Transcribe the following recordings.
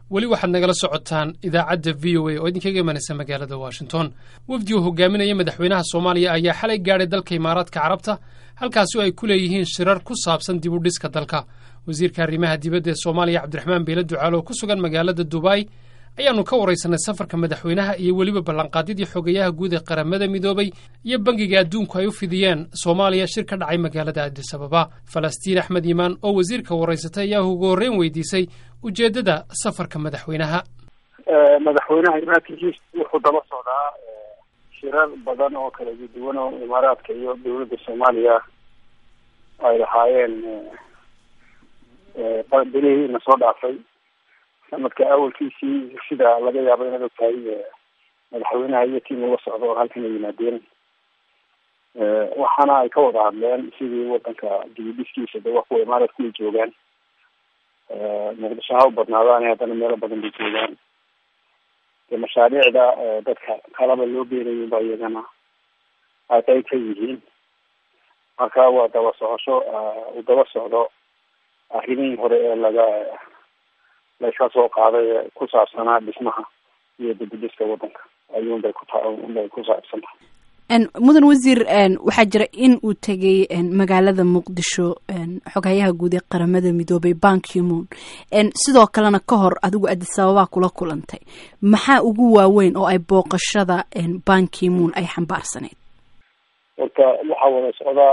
weli waxaad nagala socotaan idaacadda v o a oo idinkaga imanaysa magaalada washington wafdi uu hogaaminaya madaxweynaha soomaaliya ayaa xalay gaadhay dalka imaaraadka carabta halkaasi oo ay ku leeyihiin shirar ku saabsan dib u dhiska dalka wasiirka arrimaha dibadda ee soomaaliya cabdiraxmaan beele ducaalo oo ku sugan magaalada dubai ayaannu ka waraysanay safarka madaxweynaha iyo weliba ballanqaadyadii xogayaha guud ee qaramada midoobay iyo bangiga adduunku ay u fidiyeen soomaaliya shir ka dhacay magaalada adis ababa falastiin axmed yimaan oo wasiirka waraysatay ayaa ugu horreyn weydiisay ujeeddada safarka madaxweynaha madaxweynaha imaankiis wuxuu daba socdaa shirar badan oo kala duwan oo imaaraadka iyo dowladda soomaaliya ay lahaayeen bilihii na soo dhaafay sanadka awalkiisii sida laga yaabo inaad ogtahay madaxweynaha iyo tiim ula socda oo halkan ay yimaadeen waxaana ay ka wada hadleen sidii wadanka dibidhiskiisa de waa kuwa imaaraadku ay joogaan muqdisho ha u badnaadaan haddana meelo badan bay joogaan de mashaariicda dadka kalaba loo geenayo ba iyagana ay qayb ka yihiin marka waa daba socosho uu daba socdo arrimihii hore ee laga layska soo qaaday ee ku saabsanaa dhismaha iyo dibidhiska wadanka ayuunbay kutabay ku saabsan tahay mudan wasiir waxaa jira in uu tegay magaalada muqdisho xoghayaha guud ee qaramada midoobay bankimoon sidoo kalena ka hor adigu adis ababaa kula kulantay maxaa ugu waaweyn oo ay booqashada bankimoon ay xambaarsaneyd horta waxaa wada socdaa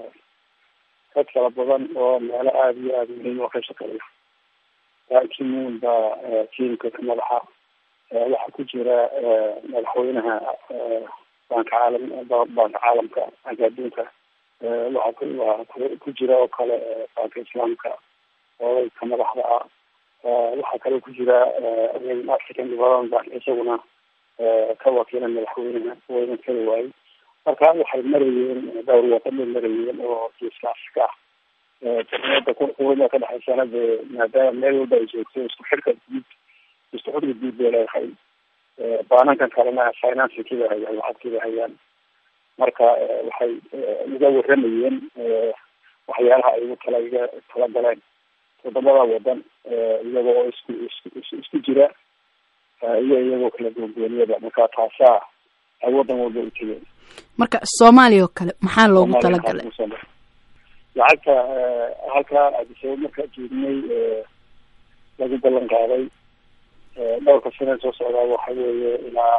dad kala badan oo meelo aada iyo aada muhiim oo ka shaqeeya bankimoon baa tiimka ka madaxa waxaa ku jira madaxweynaha banka caalam banka caalamka banka adduunka waxaa waa ku jira oo kale banka islaamka oo ka madaxda ah waxaa kale ku jira african development bank isaguna ka wakiila madaxweynaha wayna kali waayey marka waxay marayeen dhowr waddan bay marayeen oo geeska afrika ah jamiyada quwada ka dhexaysana dee maadaama meel walba ay joogto isku xidhka guud isku xidhka guud bay leedahay baanankan kalena financingkiibay hayaan lacagtiibay hayaan marka waxay uga waramayeen waxyaalaha ay ugu tala iga tala galeen toddobada wadan iyaga oo isku isku isku jira iyo iyagoo kala goongooniyada marka taasaa ay wadan walba u tegeen marka soomaaliya oo kale maxaa loogu talagalay lacagta halkaa adisaba markaa joognay lagu ballan qaaday dhowrka sane soo socdaa waxa weeye ilaa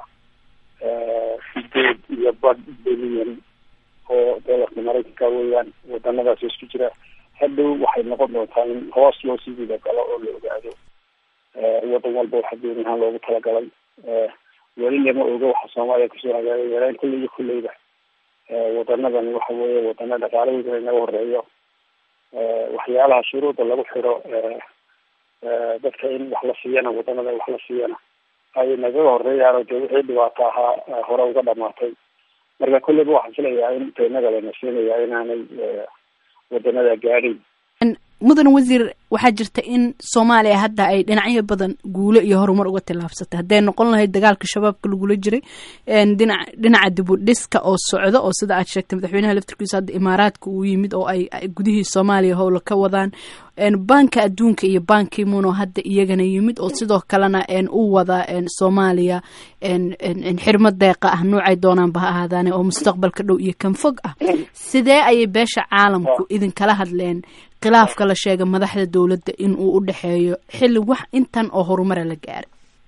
sideed iyo bad bilyan oo doolarka maraykanka weeyaan wadanadaas isku jira hadhow waxay noqon doontaa in hoos loo sii wida galo oo la ogaado wadan walba waxa gooni ahaan loogu talagalay weli lama oga waxa soomaaliya kusoo hagaagay yareen kulley iyo kulleyba wadanadan waxa weeye wadana dhaqaalahooda inaga horeeyo waxyaalaha shuruuda lagu xiro dadka in wax la siiyana wadanada wax la siiyana ay nagaga horeeyaan dee wixii dhibaato ahaa hore uga dhamaatay marka kulleyba waxaan filayaa in inaga lana siinaya inaanay wadanada gaadhin mudan wasiir waxaa jirta in soomaaliya hadda ay dhinacyo badan guulo iyo horumar uga tillaabsatay hadday noqon lahayd dagaalka shabaabka lagula jiray dhinac dhinaca dibudhiska oo socda oo sida aad sheegtay madaxweynaha laftirkiisa hadda imaaraadka uu yimid oo ay gudihii soomaaliya howla ka wadaan banka adduunka iyo bankimoon oo hadda iyagana yimid oo sidoo kalena u wada soomaaliya xirmo deeqa ah noocay doonaanba ha ahaadaane oo mustaqbalka dhow iyo kan fog ah sidee ayay beesha caalamku idinkala hadleen khilaafka la sheega madaxda dowladda in uu u dhexeeyo xilli wax intan oo horumara la gaaray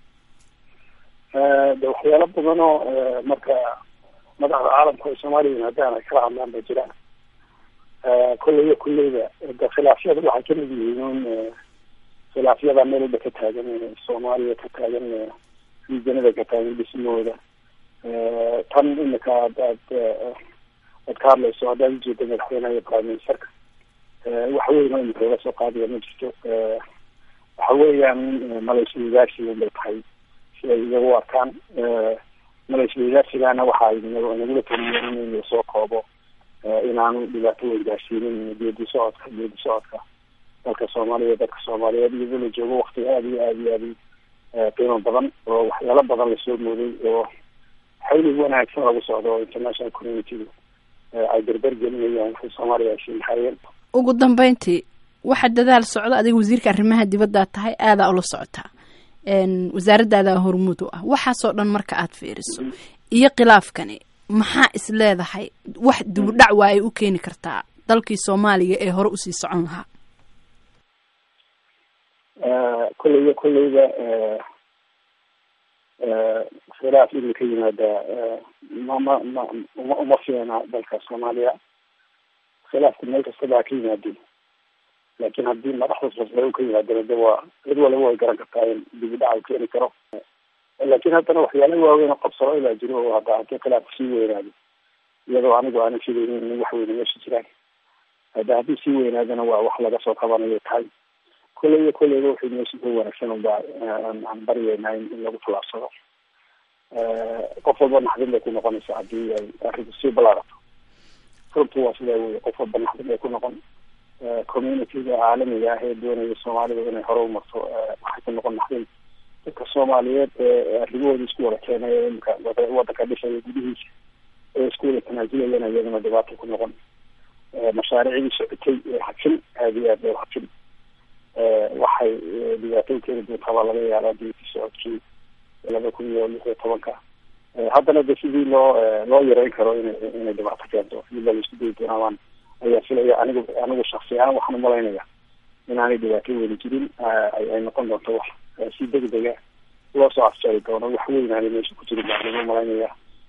de waxyaalo badan oo marka madaxda caalamka oo soomaaliya yimaadaan ay kala hadlaan ba jiraan kolley iyo kulleyba de khilaafyada waxay kamid yihiin un khilaafyada meel walba ka taagan soomaaliya ka taagan riijanada ka taagan dhismahooda tan imika aad aad aad ka hadlayso haddaad ujeeda madaxweynaha iyo prime ministerka wax weyn oo imika laga soo qaadaya ma jirto waxa weeyaan malaysia wadaarsiga bay tahay siday iyaga u arkaan malaysia wadaarsigana waxa ay nagula taliyeen in lasoo koobo inaanu dhibaato weyn gaarsiinin geedi socodka geedi socodka dalka soomaaliya dadka soomaaliyeed iyadoo la joogo wakti aada iyo aada iyo aada qiimo badan oo waxyaalo badan lasoo mooday oo xawli wanaagsan lagu socdo oo international community ay berber gelinayaan waxay soomaaliya ay siinahayeen ugu dambeyntii waxa dadaal socda adiga wasiirka arrimaha dibaddaa tahay aadaa ula socotaa wasaaraddaada hormuud u ah waxaasoo dhan marka aad fiiriso iyo khilaafkani maxaa is leedahay wax dibudhac waa ay u keeni kartaa dalkii soomaaliya ee hore usii socon lahaa kolleyba kolleyba khilaaf inuu ka yimaada ma ma ma uma uma fiina dalka soomaaliya khilaafku meel kastaba ha ka yimaadeen laakiin haddii madaxda sosle ka yimaadana de waa cid waliba way garan kartaa in dib u dhac u keeni karo laakiin haddana waxyaala waaweyn oo qabsaro ilaa jiro oo hadda haddii khilaafku sii weynaado iyadoo anigu aanan filaynin in wax weyne meesha jiraan hadda haddii sii weynaadana waa wax laga soo qabanayo tahay kolleyba kolleyba wuxuu meesha ka wanaagsan unba aan baryeynaa in lagu tallaabsado qof walba naxdin bay ku noqonaysaa haddii ay arrinku sii ballaarato runtu waa sidaa wey qof walba naxdin bay ku noqon communityga caalamiga ah ee doonaya soomaalida inay hore umarto waxay ku noqon naxdin dadka soomaaliyeed ee arrimahooda isku wada keenay imika wadanka dhishaya gudihiisa ee isku wada tanaazulayana iyaduna dhibaato ku noqon mashaariicdii socotay ee hajin aada iyo aad bay hajin waxay dhibaato keeni doontaa baa laga yaabaa diinti socodkii laba kun iyo lix iyo tobanka haddana de sidii loo loo yareyn karo ina inay dhibaato keento iyadoo la isku dayi doonaa waan ayaa filaya anigu anigu shaksi ahaan waxaan umalaynaya inaanay dhibaato weli jirin ay noqon doonto wax si degdega loo soo afjari doono wax weyn aanay meesha ku jirin baan umalaynaya